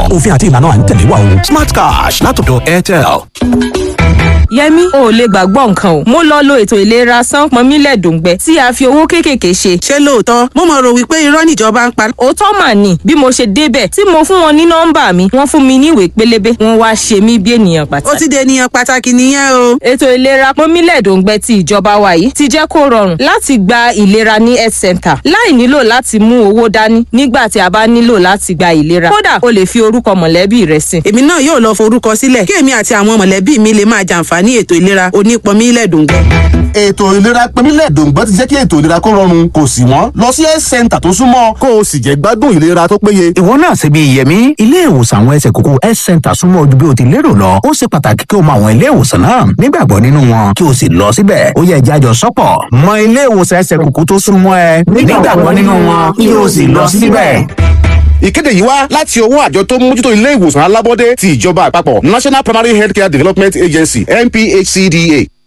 òfin àti ìlànà à ń tẹ̀lé wa o smart cash látọ̀dọ̀ airtel. yẹmi o ò lè gbàgbọ́ nǹkan o mo lọ lo ètò ìlera sánpọnmílẹ̀ dòǹgbẹ tí a fi owó kéékèèké ṣe. ṣé lóòótọ́ mo mọ̀ rò wípé irọ́ níjọba ń pa. òótọ́ mà ní bí mo ṣe débẹ̀ tí mo fún wọn ní nọ́mbà mi wọ́n fún mi ní ìwé pélébé wọ́n wá ṣe mí bí ènìyàn ó pàtàkì. ti dé ènìyàn pàtàkì nìyẹn o. ètò ìlera pọnmílẹ̀ dòǹgbẹ ti ìjọba wa yìí ti jẹ́ kó rọrùn láti gba ìlera ní health center láì nílò láti mú owó dání nígbà tí a bá nílò láti gba ìlera kódà o lè fi orúkọ mọ̀lẹ́bí rẹ sí. èmi náà yóò lọ forúkọ sílẹ̀ kí èmi àti àwọn mọ̀lẹ́bí mi lè máa jàǹfààní ètò ìlera onípọnmílẹ̀ dòǹgbẹ. ètò ìlera pínlẹ̀ dòǹgbẹ́ ti jẹ́ kí ètò ìlera kó rọrùn kò sì wọ́n lọ sí health center tó súnmọ́ kó o sì jẹ́ gbádùn ìlera tó péye. ìwọ náà ṣe bí yẹmi ilé ìwòsàn àwọn ẹsẹ̀ kókó health center súnmọ́ ojú bí o ti lérò lọ ó ṣe pàtàkì kí o mọ àwọn ilé ìwòsàn náà nígbàgbọ́ nínú wọn kí o sì lọ síbẹ̀ ó yẹ ìjájọ sọ́pọ̀ mọ ilé ìwòsàn ẹsẹ̀ kókó tó súnmọ́ ẹ nígbàgbọ́ nínú wọn kí o sì lọ síbẹ̀. ìkéde yìí wá láti ọwọ́ àjọ tó ń mójútó ilé ìwòsàn alábọ́dé ti ìjọba àpapọ̀ national primary healthcare development agency nphcda.